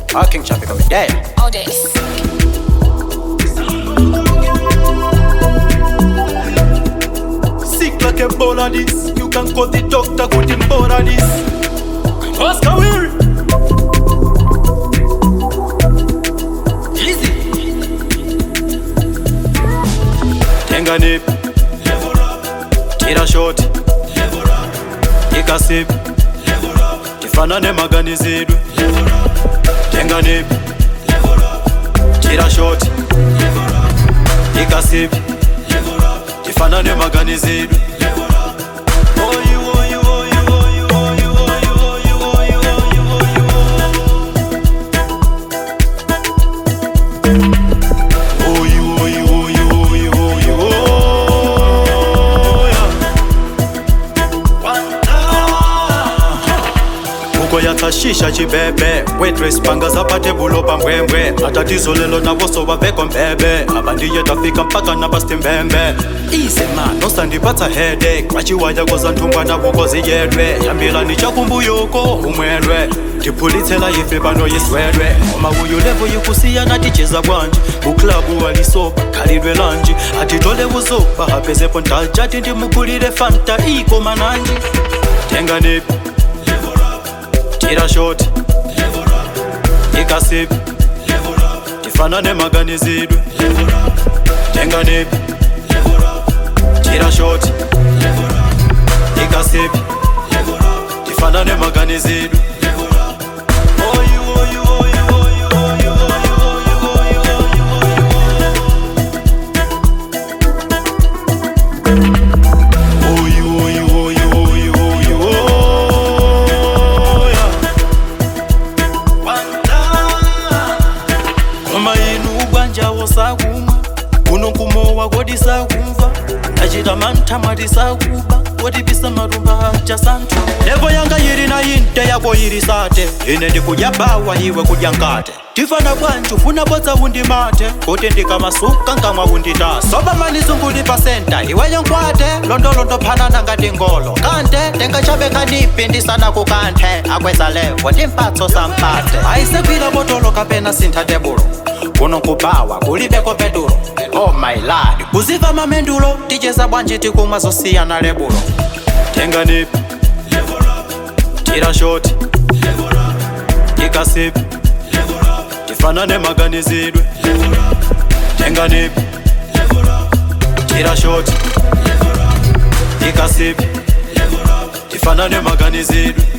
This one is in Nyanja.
Ah, King Chappy coming there. All this. Sick like a ball of this. You can call the doctor, put him board of this. Oscar Will. Easy. Tenga nip. Tira shot. Ika sip. Tifanane maganizidwe. Tenga nip. Tira shot. Ika sip. Tifanane maganizidwe. Oyu, oyu, oyu, oyu, oyu, oyu, oyu, oyu, oyu, oyu, oyu, oyu, oyu, oyu, oyu, oya. uko yatashisha chibebe waitress panga zapate bulo pambwembwe matatizo lelo navoso vaveko mbebe abandiye tafika mpaka napasimbembe ize man osandipatsa headache machiwaya koza nthungwa navukozi yedwe yambirani chakumbuyoko umwelwe ndiphulitsela ife pano yiswedwe ngoma uyu levo yikusiyana ticheza bwanji kuklabu walisopa khalidwe lanji atitole buzopa hapezepo ntajati ndimugulire fanta iko mananji tenga nipi tira shot ikasip tifanane maganizidwe tenga nipi tira shot ikasip tifanane maganizidwe Oyu, oyu, oyu, oyu, oyu, oyu, oyu, oyu, oyu, oyu, oyu, oyu, oyu, oyu, oya. koma inu ubwanjawo sakumwa kuno kumowa kodi sakumva ndachita mantha mwati sakuba kodi pisa matumba aja santhu levo yanga yili na inte yako yili sate ine ndikudya bawa iwe kudya nkate tifana bwanji ufuna bodza undimate kuti ndikamasuka nkamwa unditasa soba manizunguli pa senta iweyo nkwate londolondo phanana ngati ngolo kante ndingachabeka nipi ndisana kukanthe akweza levo timphatso sampate ayisekwila botolo kapena sintha tebulo kuno kubawa kulibeko petulo oh my lord kuziva mamendulo ticheza bwanji tikumwa zosiyana lebulo tenga nipi tira shoti ikasipi tifanane maganizidwe tenga nipi tira shoti ikasipi tifanane maganizidwe